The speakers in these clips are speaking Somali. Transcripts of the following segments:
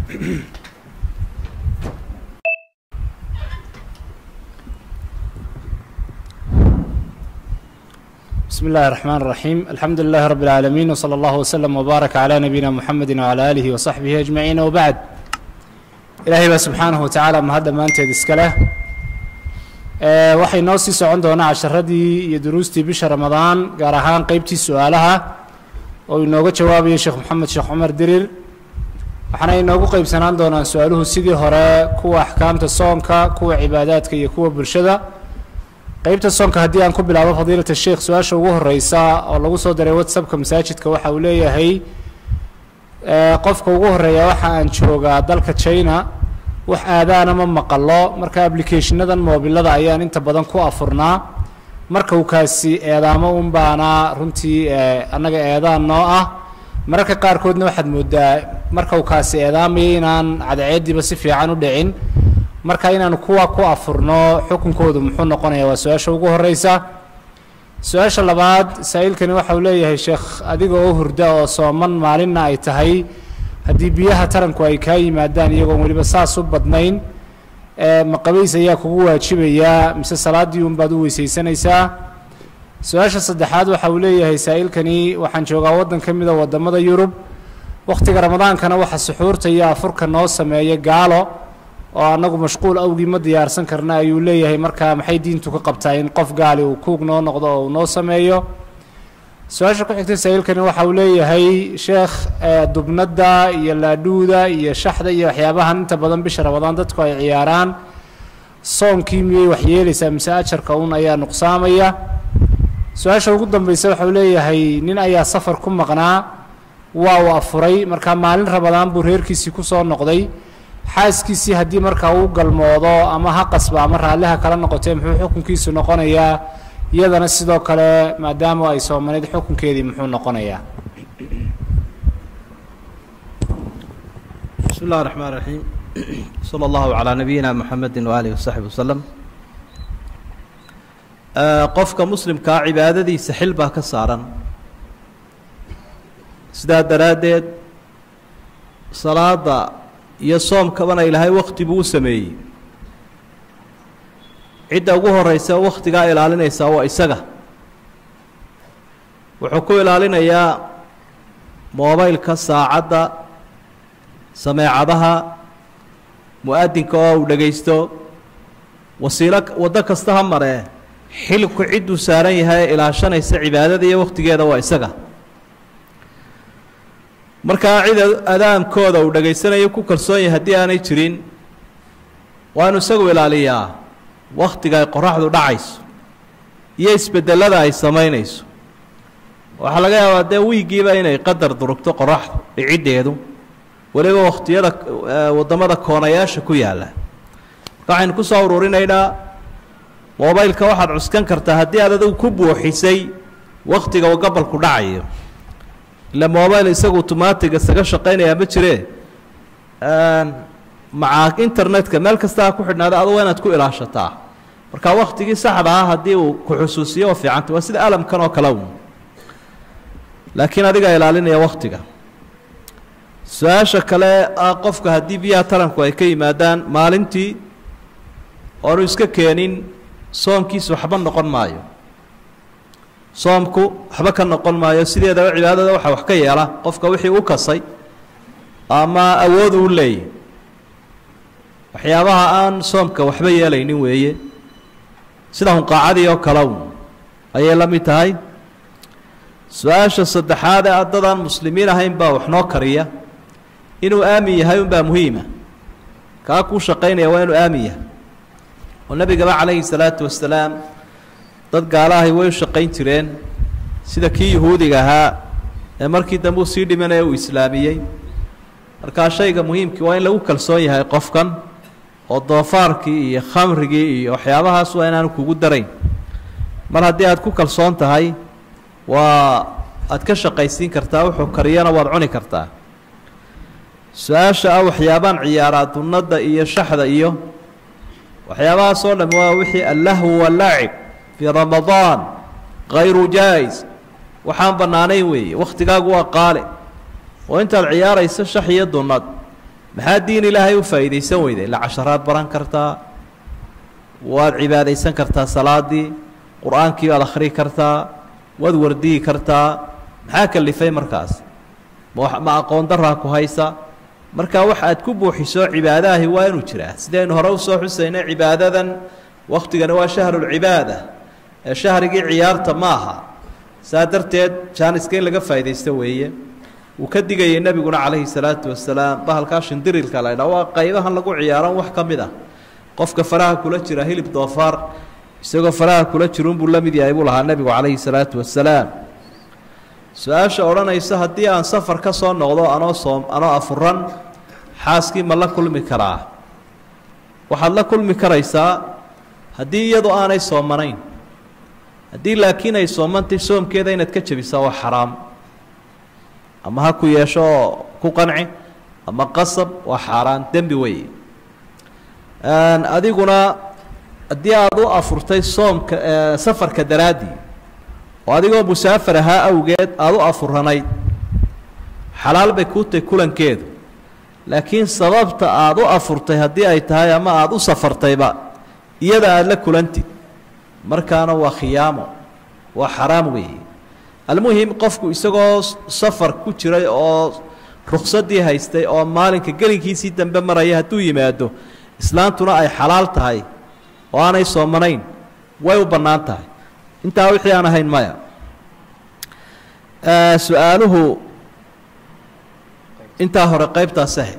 بسم الله الرحمن الرحيم الحمد لله رب العالمين وصلى الله وسلم وبارك على نبينا محمد وعلى آله وصحبه أجمعين وبعد إلهي baa subxaanaه watacaala mahadda maanteed iska leh waxay noo sii socon doonaa casharadii iyo duruustii bisha ramadaan gaar ahaan qeybtii su-aalaha oo inooga jawaabayo sheekh moxamed sheekh cumar dirir waxaana inoogu qeybsanaan doonaan su-aaluhu sidii hore kuwa axkaamta soonka kuwa cibaadaadka iyo kuwa bulshada qeybta soonka haddii aan ku bilaabo fadiilata sheikh su-aasha ugu horeysa oo lagu soo diray whatsappka masaajidka waxa uu leeyahay qofka ugu horeeya waxa aan joogaa dalka china wax aadaana ma maqalo marka applicationadan moobilada ayaan inta badan ku afurnaa marka uu kaasi eedaamo un baana runtii annaga eedaan noo ah mararka qaarkoodna waxaad moodaa marka uu kaasi eedaamaya inaan cadceediiba si fiican u dhicin marka inaanu kuwa ku afurno xukunkoodu muxuu noqonaya waa su-aasha ugu horeysa su-aasha labaad saa-iilkani waxa uu leeyahay sheekh adiga oo hurda oo sooman maalinna ay tahay haddii biyaha taranku ay kaa yimaadaan iyagoon weliba saas u badnayn maqabays ayaa kugu waajibayaa mise salaaddii unbaad u weysaysanaysaa su-aasha saddexaad waxa uu leeyahay saa-iilkani waxaan joogaa waddan ka mida waddamada yurub wakhtiga ramadaankana waxa suxuurta iyo afurka noo sameeya gaalo oo annagu mashquul awgii ma diyaarsan karna ayuu leeyahay markaa maxay diintu ka qabtaa in qof gaali uu kuug noo noqdo oo uu noo sameeyo su-aasha ku xigtay saa-iilkani waxa uu leeyahay sheekh dubnadda iyo laadhuuda iyo shaxda iyo waxyaabahan inta badan bisha ramadaan dadku ay ciyaaraan soonkii miyay waxyeelaysaa mise ajarka un ayaa nuqsaamaya su-aasha ugu dambeysa waxa uu leeyahay nin ayaa safar ku maqnaa waa uu afuray markaa maalin ramadaan buu reerkiisii kusoo noqday xaaskiisii haddii markaa uu galmoodo ama ha qasba ama raalliha kala noqotee muxuu xukunkiisu noqonayaa iyadana sidoo kale maadaama ay soomanayd xukunkeedii muxuu noqonayaa bismi اllahi الرحmaan الرaحيim slى اllahu عalىa nabiyina mxamedi وaalih وsaxbi waslem qofka muslimkaa cibaadadiisa xil baa ka saaran sidaa daraaddeed salaada iyo soomkabana ilaahay wakti buu u sameeyey cidda ugu horeysa wakhtigaa ilaalinaysaa waa isaga wuxuu ku ilaalinayaa moobaylka saacadda sameecadaha mu-adinka oo uu dhegaysto wasiilo waddo kasta ha maree xilku cidduu saaran yahay ee ilaashanaysa cibaadada iyo wakhtigeeda waa isaga markaa cid adaamkooda uu dhegaysanayo ku kalsoon yahay haddii aanay jirin waa inu isagu ilaaliyaa wakhtiga ay qoraxdu dhacayso iyo isbeddelada ay samaynayso waxaa laga yaabaa dee wiiggiiba inay qadar durugto qoraxdu dhiciddeedu weliba wakhtiyada waddamada koonayaasha ku yaalla marka waxaynu ku soo ururinaynaa moobaylka waxaad cuskan kartaa haddii aad adigu ku buuxisay wakhtiga uu gabalku dhacayo ila mobile isagu automatic isaga shaqaynayaa ma jiree maca internetka meel kasta ha ku xidhnaada adu waa inaad ku ilaashataa marka waktigii saxda ah haddii uu ku xusuusiyo oo fiicanta waa sida alamkan oo kale un laakiin adigaa ilaalinaya waktiga su-aasha kale ah qofka haddii biyaha taranku ay ka yimaadaan maalintii oonu iska keenin soonkiisa waxba noqon maayo soomku waxba ka noqon maayo sideedaba cibaadada waxaa wax ka yeela qofka wixii u kasay ama awood uu leeyay waxyaabaha aan soomka waxba yeelaynin weeye sida hunqaacadii oo kale un ayay la mid tahay su-aasha saddexaad ee addadaan muslimiin ahayn baa wax noo kariya inuu aamin yahay unbaa muhiima kaa kuu shaqaynaya waa inuu aamin yahay oo nebigaba calayhi salaatu wasalaam dad gaalahay way u shaqayn jireen sida kii yuhuudiga ahaa ee markii dambe uu sii dhimanaya uu islaamiyey markaa shayga muhiimkii waa in lagu kalsoon yahay qofkan oo doofaarkii iyo khamrigii iyo waxyaabahaas waa inaanu kugu darayn mar haddii aad ku kalsoon tahay waa aad ka shaqaysiin kartaa wuxuu kariyana waad cuni kartaa su-aasha ah waxyaabaan ciyaaraa dunnada iyo shaxda iyo waxyaabahaas oo dham waa wixii allahwu walaacib fii ramadaan kayru jaa-is waxaan bannaanayn weeye wakhtigaagu waa qaale oo intaad ciyaarayso shax iyo dunnad maxaa diin ilaahay u faa'iidaysan weyday ila casharaad baran kartaa waad cibaadaysan kartaa salaadii qur-aankii baad akhrii kartaa waad wardiyi kartaa maxaa kalifay markaas ma ma aqoon daraa ku haysa markaa wax aad ku buuxiso cibaadaahi waa inuu jiraa sidaynu hore usoo xusaynay cibaadadan wakhtigani waa shahrulcibaada ee shahrigii ciyaarta ma aha saa darteed jaaniska in laga faa'iidaysto weeye uu ka digayay nebiguna calayhi salaatu wasalaam bahalkaa shindirilka la ydhaa waa qaybahan lagu ciyaaran wax ka mid ah qofka faraha kula jira hilib doofaar isagoo faraha kula jirunbuu la mid yahay buu lahaa nebigu calayhi salaatu wasalaam su-aasha odhanaysa haddii aan safar ka soo noqdo anoo soom anoo afuran xaaskii ma la kulmi karaa waxaad la kulmi karaysaa haddii iyadu aanay soomanayn haddii laakiin ay soomantay soomkeeda inaad ka jebisaa waa xaraam ama ha ku yeesho oo ku qanci ama qasab waa xaaraan dembi weeye adiguna haddii aad u afurtay soomka safarka daraaddii oo adigoo musaafar ahaa awgeed aada u afuranayd xalaal bay kuu tahay kulankeedu laakiin sababta aada u afurtay haddii ay tahay ama aada u safartayba iyada aada la kulantid markaana waa khiyaamo waa xaraam weeye almuhim qofku isagoo safar ku jiray oo ruksadii haystay oo maalinka gelinkiisii dambe maraya hadduu yimaado islaantuna ay xalaal tahay oo aanay soomanayn way u bannaan tahay intaa wixii aan ahayn maya su-aaluhu intaa hore qaybtaas ahay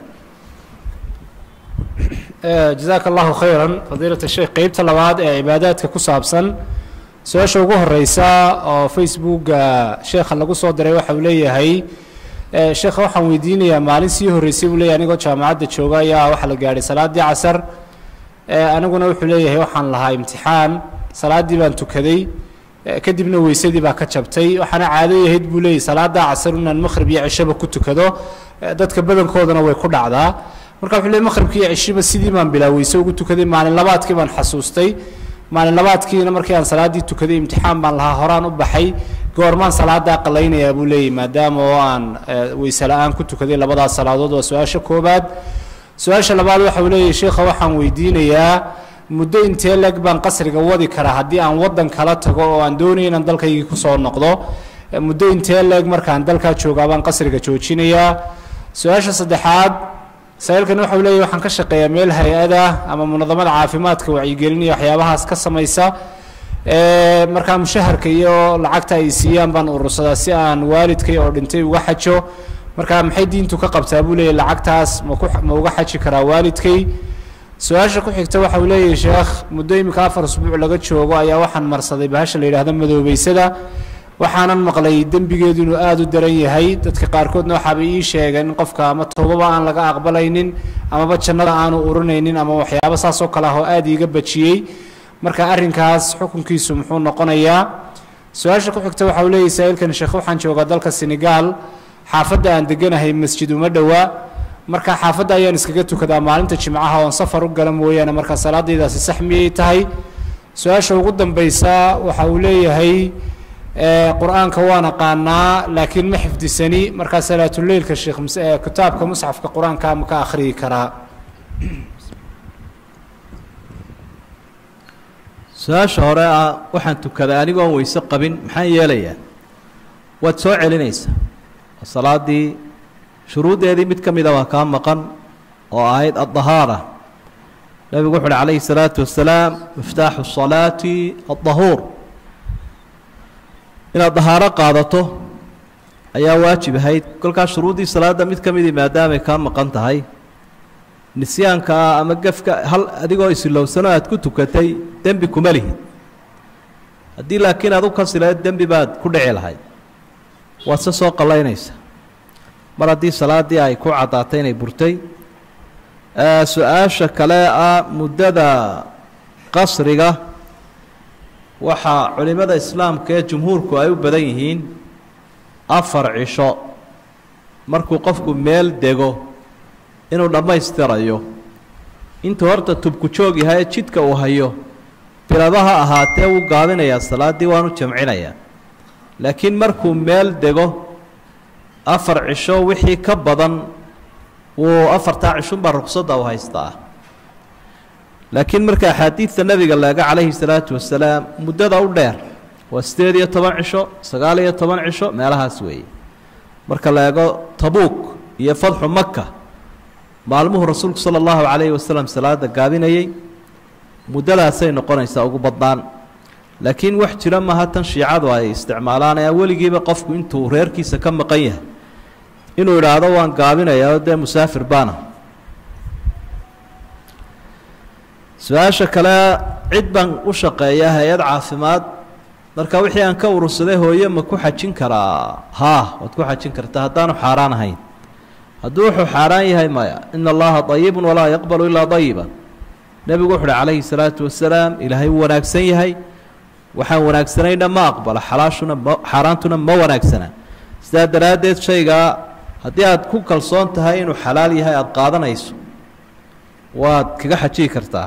jazaaka allahu khayran fadiilat sheekh qeybta labaad ee cibaadaadka ku saabsan su-aasha ugu horeysa oo facebooka sheekha lagu soo diray waxa uu leeyahay sheekha waxaan weydiinayaa maalin sii horreysay buu leeyahy anigoo jaamacadda jooga ayaa waxaa la gaadhay salaaddii casar aniguna wuxuu leeyahay waxaan lahaa imtixaan salaaddii baan tukaday kadibna weysadii baa ka jabtay waxaana caado yahayd buu leeyahy salaada casar inaan maqhrib iyo cishaba ku tukado dadka badankoodana way ku dhacdaa marka wuxuu leey maqhribkii iyo cishiba sidii baan bilaa weyse ugu tukaday maalin labaadkii baan xasuustay maalin labaadkiina markii aan salaaddii tukaday imtixaan baan lahaa horaan u baxay goormaan salaadaa qalaynayaa buu leeyahy maadaama oo aan weyse la-aan ku tukaday labadaas salaadood waa su-aasha koobaad su-aasha labaad waxa uu leeyahy sheekha waxaan weydiinayaa muddo intee leg baan qasriga wadi karaa haddii aan waddan kala tago oo aan doonaya inaan dalkaygii kusoo noqdo muddo intee leeg markaan dalkaa joogaa baan qasriga joojinayaa su-aasha saddexaad saailkan waxa uu leeyahy waxaan ka shaqeeyaa meel hay-ada ama munadamada caafimaadka wacyigelinaya waxyaabahaas ka samaysa markaa mushaharka iyo lacagta ay siiyaan baan urursadaa si aan waalidkay oo dhintay uga xajo markaa maxay diintu ka qabtaa buu leeyahy lacagtaas maku ma uga xaji karaa waalidkay su-aasha ku xigta waxa uu leeyahay sheekh muddo iminka afar usbuuc laga joogo ayaa waxaan marsaday bahasha la yidhahdo madoobeysada waxaanan maqlay dembigeedu inuu aada u daran yahay dadka qaarkoodna waxaabay ii sheegeen in qofka ama toobaba aan laga aqbalaynin amaba jannada aanu urinaynin ama waxyaabo saas oo kale ah oo aada iiga bajiyey marka arrinkaas xukunkiisu muxuu noqonayaa su-aasha ku xigta waxa uu leeyahy saa-iilkan sheekh waxaan joogaa dalka senegal xaafadda aan deganahay masjid uma dhowa marka xaafadda ayaan iskaga tukadaa maalinta jimcaha oon safar u gala mooyaane markaa salaadaydaasi sax miyay tahay su-aasha ugu dambaysa waxa uu leeyahay qur-aanka waan aqaanaa laakiin ma xifdisani markaa salaatuleilka sheekh kitaabka musxafka qur-aanka ma ka akhriyi karaa su-aasha hore ah waxaan tukaday anigoon weyse qabin maxaan yeelayaa waad soo celinaysaa salaadii shuruuddeedii mid ka mida waa kaa maqan oo ahayd addahaara nebigu wuxu uhi calayhi salaatu wasalaam miftaaxu salaati addahuur inaad dahaaro qaadato ayaa waajib ahayd kolkaas shuruuddii salaadda mid ka midii maadaamay kaa maqan tahay nisyaankaa ama gefka hal adigoo isilowsano aad ku tukatay dembi kuma lihid haddii laakiin aad u kasi lahayd dembi baad ku dhici lahayd waad se soo qallaynaysa mar haddii salaaddii ay ku caddaatay inay burtay su-aasha kale ah muddada qasriga waxaa culimmada islaamka ee jumhuurku ay u badan yihiin afar cisho markuu qofku meel dego inuu dhammaystirayo intuu horta tubku joog yahay jidka uu hayo bilabaha ahaatee wuu gaabinayaa salaaddii waanu jamcinayaa laakiin markuu meel dego afar cisho wixii ka badan wuu afartaa cishunbaa ruqsadda u haystaa laakiin marka axaadiidta nebiga laega calayhi salaatu wasalaam muddada u dheer waa siddeed iyo toban cisho sagaal iyo toban cisho meelahaas weeye marka la eego tabuuk iyo fadxu maka maalmuhu rasuulku sala allahu calayhi wasalam salaada gaabinayey muddadaasay noqonaysaa ugu badnaan laakiin wax jira maaha tan shiicadu ay isticmaalaan ee weligiiba qofku intuu reerkiisa ka maqan yahay inuu idhaahdo waan gaabinayaa oo dee musaafir baana su-aasha kale cid baan u shaqeeyaa hay-ad caafimaad marka wixii aan ka urursaday hooye ma ku xajin karaa haa waad ku xajin kartaa haddaanu xaaraan ahayn hadduu wuxuu xaaraan yahay maya ina allaha dayibun walaa yaqbalu ilaa dayiba nebigu wuxu uhi calayhi salaatu wasalaam ilaahay wuu wanaagsan yahay waxaan wanaagsanayna ma aqbalo xalaashuna ma xaaraantuna ma wanaagsana sidaa daraaddeed shaygaa haddii aad ku kalsoon tahay inuu xalaal yahay aada qaadanayso waad kaga xajiyi kartaa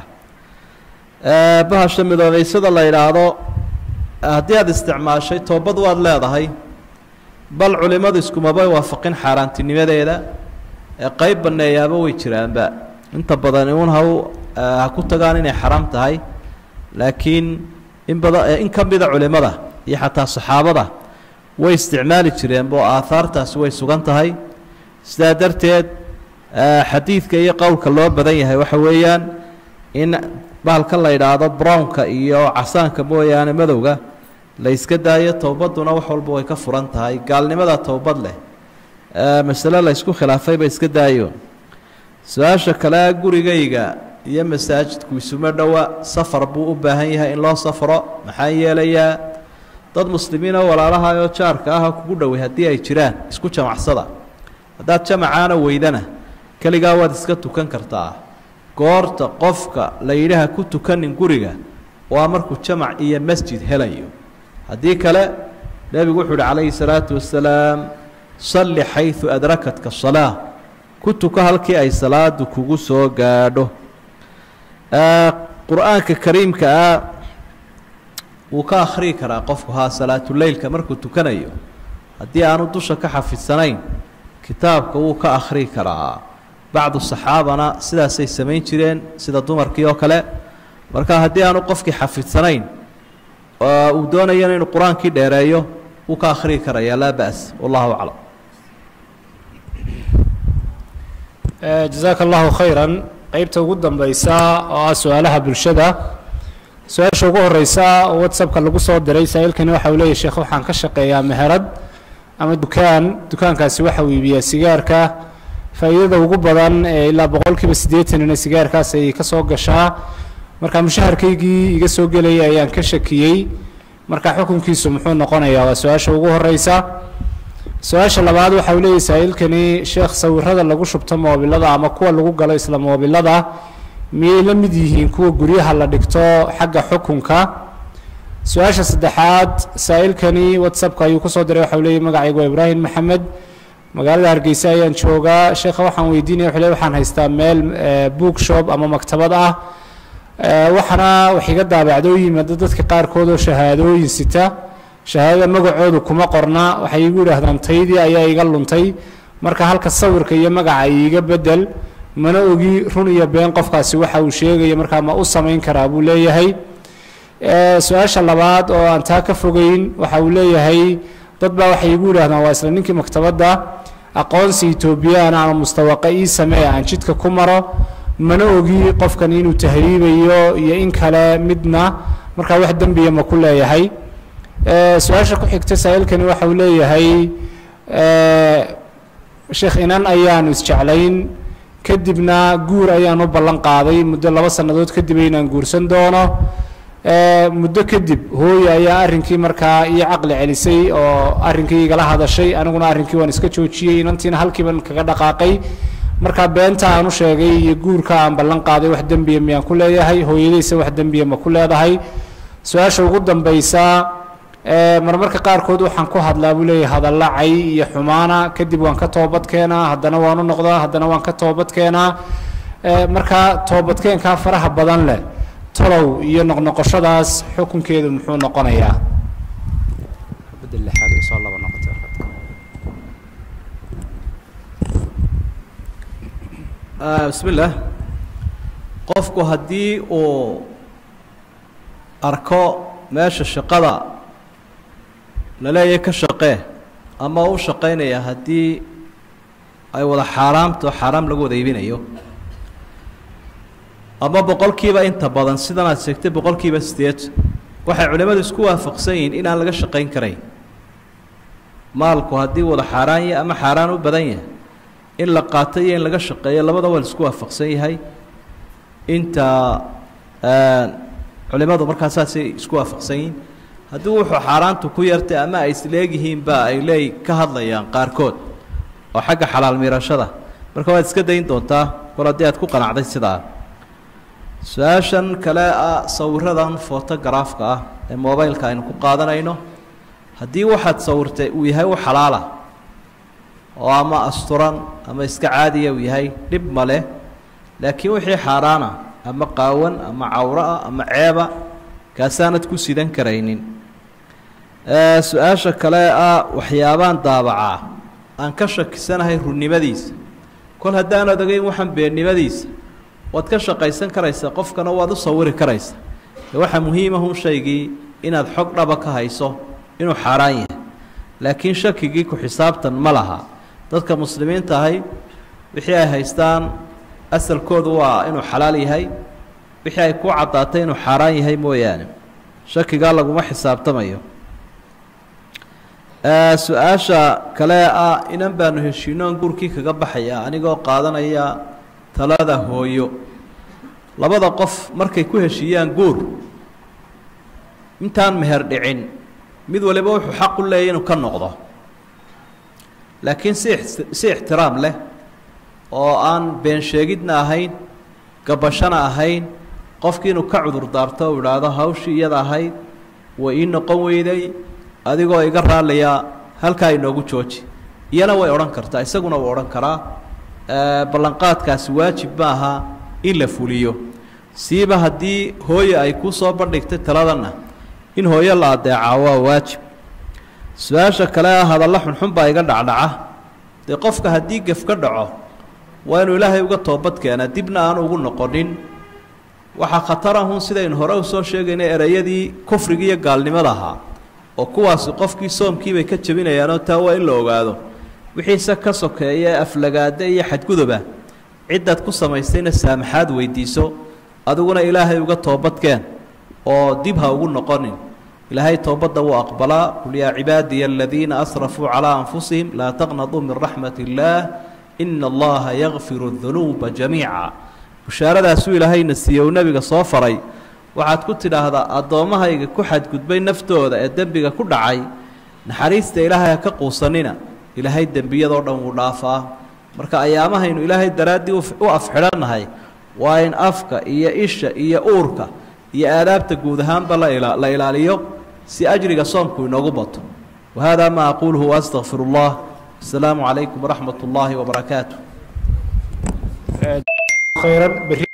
bahasha midoobeysada la yidhaahdo haddii aada isticmaashay toobad waad leedahay bal culimmadu iskumaba waafaqin xaaraantinimadeeda ee qeyb banneeyaaba way jiraanba inta badan uun ha u ha ku tagaan inay xaraam tahay laakiin in badan in ka mida culimmada iyo xataa saxaabada way isticmaali jireenbo aahaartaasi way sugan tahay sidaa darteed xadiidka iyo qowlka loo badan yahay waxa weeyaan in bahalka la yidhaahdo brownka iyo casaanka mooyaane madowga la yska daayo towbadduna wax walba way ka furan tahay gaalnimada towbad leh masale la ysku khilaafayba iska daayo su-aasha kale gurigayga iyo masaajidku isuma dhowa safar buu u baahan yahay in loo safro maxaa yeelayaa dad muslimiin oo walaalaha oo jaarka ah kugu dhoway haddii ay jiraan isku jamacsada haddaad jamacaana weydana keligaa waad iska tukan kartaa goorta qofka la yidhaha ku tukanin guriga waa markuu jamac iyo masjid helayo haddii kale nebigu wuxuu uhi calayhi salaatu wasalaam salli xaysu adrakatka salaa ku tuko halkii ay salaadu kugu soo gaadho qur-aanka kariimka ah wuu ka akhriyi karaa qofku haa salaatuleylka markuu tukanayo haddii aanu dusha ka xafidsanayn kitaabka wuu ka akhriyi karaa bacdu saxaabana sidaasay samayn jireen sida dumarkii oo kale marka haddii aanu qofkii xafidsanayn uu doonayana inuu qur-aankii dheereeyo wuu ka akhriyi karayaa laa ba's wallahu aclam jazaaka allahu khayran qeybta ugu dambeysa oo ah su-aalaha bulshada su-aasha ugu horeysa oo whatsappka lagu soo diray saa-iilkani waxa uu leeyahy sheekh waxaan ka shaqeeyaa meherad ama dukaan dukaankaasi waxa uu iibiyaa sigaarka faa'iidada ugu badan ee ilaa boqol kiiba siddeetanina sigaarkaas ay ka soo gashaa marka mushaharkaygii iga soo gelayay ayaan ka shakiyey marka xukunkiisu muxuu noqonayaa waa su-aasha ugu horeysa su-aasha labaad waxa uu leeyahy saa-iilkani sheekh sawirada lagu shubto moobilada ama kuwa lagu galo isla moobilada miyay la mid yihiin kuwa guryaha la dhigto xagga xukunka su-aasha saddexaad saa-iilkani whatsappka ayuu kusoo diray waxa uu leeyahy magacaygu waa ibraahim maxamed magaalada hargeysa ayaan joogaa sheekha waxaan weydiinaya wuxuu leey waxaan haystaa meel book shop ama maktabad ah waxaana wax iga daabacdo u yimaado dadka qaarkood oo shahaadooyin sita shahaadada magacoodu kuma qorna waxay igu yidhaahdaan taydii ayaa iga luntay marka halka sawirka iyo magaca iiga bedel mana ogi run iyo been qofkaasi waxa uu sheegaya markaa ma u samayn karaa buu leeyahay su-aasha labaad oo aan taa ka fogeyn waxa uu leeyahay dad baa waxay igu yidhahdaan waa isla ninkii maktabadda aqoonsi etoobiyaan ama mustawaqa ii samee aan jidka ku maro mana ogi qofkan inuu tahriibayo iyo in kale midna markaa wax dembiya ma ku leeyahay su-aasha ku xigta saa-iilkani waxa uu leeyahay sheekh inan ayaanu isjeclayn kadibna guur ayaan u ballan qaaday muddo laba sannadood kadib inaan guursan doono muddo kadib hooye ayaa arrinkii markaa ii caqli celisay oo arrinkii igala hadashay aniguna arrinkii waan iska joojiyey inantiina halkiiban kaga dhaqaaqay markaa beenta aan u sheegay iyo guurka aan ballan qaaday wax dembiya miyaan ku leeyahay hooyadaysa wax dembiya ma ku leedahay su-aasha ugu dambeysa marmarka qaarkood waxaan ku hadlaa buu leeyahay hadalla cay iyo xumaana kadib waan ka toobad keenaa haddana waan u noqdaa haddana waan ka toobad keenaa markaa toobadkeenkaa faraha badan leh talow iyo noqnoqoshadaas xukunkeedu muxuu noqonayaa bismi illaah qofku haddii uu arko meesha shaqada la leeyahay ka shaqee ama u shaqaynaya haddii ay wada xaaraamto xaaraam lagu wada iibinayo ama boqolkiiba inta badan sidan aad sheegtay boqolkiiba sideetan waxay culimmadu isku waafaqsan yihiin inaan laga shaqayn karayn maalku haddii wada xaaraan yahay ama xaaraan u badan yahay in la qaato iyo in laga shaqeeyo labada waa la isku waafaqsan yahay inta culimmadu markaa saasay isku waafaqsan yihiin haddii wuxuu xaaraantu ku yartay ama ay isleegyihiinba ay leey ka hadlayaan qaarkood oo xagga xalaal miirashada marka waad iska dayn doontaa kol haddii aad ku qanacday sidaa su-aashan kale ah sawiradan photogaraafka ah ee mobileka aynu ku qaadanayno haddii waxaad sawirtay uu yahay u xalaala oo ama asturan ama iska caadiya uu yahay dhib ma leh laakiin wixii xaaraana ama qaawan ama cawro ah ama ceeba kaasaanad ku sidan karaynin su-aasha kale ah waxyaabaan daabacaa aan ka shakisanahay runnimadiisa kol haddaanad ogeyn waxaan beennimadiisa waad ka shaqaysan karaysaa qofkana waad u sawiri karaysaa ee waxaa muhiimahun shaygii inaad xog dhaba ka hayso inuu xaaraan yahay laakiin shakigii ku xisaabtan ma laha dadka muslimiinta ahay wixii ay haystaan asalkoodu waa inuu xalaal yahay wixii ay ku caddaatay inuu xaaraan yahay mooyaane shakigaa laguma xisaabtamayo su-aasha kale ah inan baanu heshiinoon guurkii kaga baxaya anigoo qaadanaya talada hooyo labada qof markay ku heshiiyaan guur intaan meher dhicin mid waliba wuxuu xaq u leeyay inuu ka noqdo laakiin si si ixtiraam leh oo aan been sheegidna ahayn gabashana ahayn qofkii inuu ka cudur daarto u idhaahdo hawshii iyada ahayd way ii noqon weyday adigoo iga raalayaa halkaa inoogu jooji iyana way odhan kartaa isaguna wuu odhan karaa ballanqaadkaasi waajib ma aha in la fuliyo siiba haddii hooye ay kuu soo bandhigtay taladanna in hooyo la adeecaa waa waajib su-aasha kale ah hadalla xunxun baa iga dhacdhaca dee qofka haddii gef ka dhaco waa inuu ilaahay uga toobad keenaa dibna aan ugu noqonin waxaa khatarahun sidaynu hore usoo sheegaynay ereyadii kufriga iyo gaalnimada ahaa oo kuwaasi qofkii soomkiibay ka jebinayaanoo taa waa in la ogaado wixiise ka sokeeya aflagaade iyo xadguduba ciddaad ku samaystayna saamaxaad weydiiso adiguna ilaahay uga toobadkeen oo dib ha ugu noqonin ilaahay toobadda wuu aqbalaa qul yaa cibaadiya aladiina asrafuu calaa anfusihim laa taqnaduu min raxmat illaah ina allaha yakfiru dunuuba jamiica bushaaradaasuu ilaahayna siiye uu nebiga soo faray waxaad ku tidhaahdaa addoommahayga ku xadgudbay naftooda ee dembiga ku dhacay naxariista ilaahay ha ka quusanina ilaahay dembiyadoo dhan wuu dhaafaa marka ayaamahaynu ilaahay daraaddii u afxidhannahay waa in afka iyo isha iyo uurka iyo aadaabta guud ahaanba la ilaaliyo si ajriga soomku inoogu bato wahada ma aquuluhu waastaqfir اllah asalaamu calaykum waraxmat اllahi wbarakaatu khayran berri